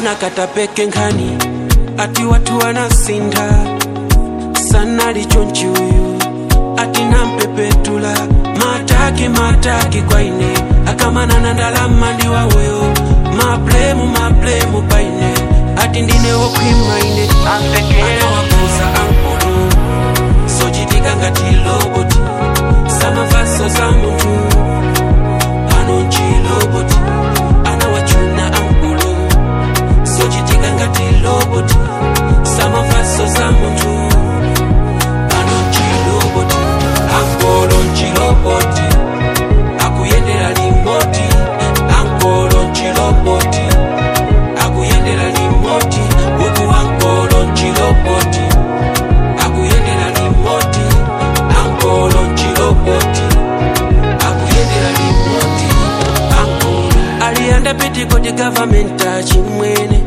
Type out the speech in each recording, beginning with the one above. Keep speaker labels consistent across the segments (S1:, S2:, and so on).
S1: akuchimuna katapeke nkhani ati watu wanasinda sanali chonchi uyu ati nampepetula mataki mataki kwa ine akamanana ndalama ndi waweyo mablemu mablemu paine ati ndine wokhwima ine anawakuza ankulu sochitika ngati loboti samavaso za munthu pano nchiloboti anawachuna ankulu sochitika ngati loboti samavaso za munthu pano nchiloboti ankolo nchiloboti akuyendera limoti ankolo nchiloboti akuyendera limoti uku ankolo nchiloboti akuyendera limoti ankolo nchiloboti akuyendera limoti ankolo aliyanda pitikoti gavamenta chimwene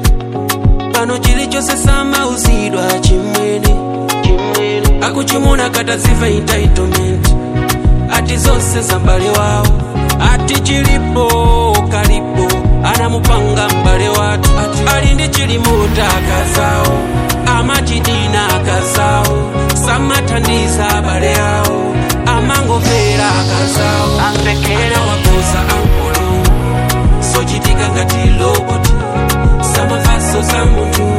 S1: pano chilichonse samauzidwa chimwene akuchimuna kataziva entitlement ati zonse za m'bale wawo ati chilipo kalipo anamupanga m'bale watu ati ali ndi chilimuta akazawo amachidina akazawo samathandiza abale awo amangomvera akazawo anawakoza ankolo sochitika ngati loboti samavaso za munthu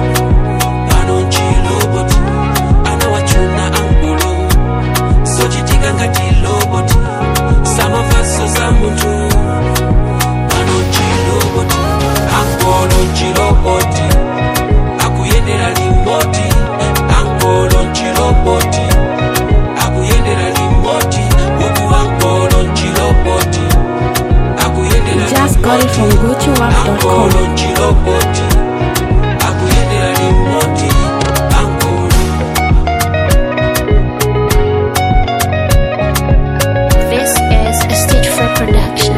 S1: pano nchiloboti anawachuna ankolo sochitika ngati loboti samavaso za munthu pano nchiloboti ankolo nchiloboti akuyendera limoti ankolo nchiloboti akuyendera limoti uku ankolo nchiloboti akuyendera
S2: Just got it from GucciWap.com.
S1: ankolo nchiloboti akuyendera limoti ankolo
S3: This is a Stage 4 production.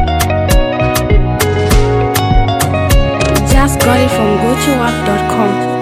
S2: Just got it from GucciWap.com.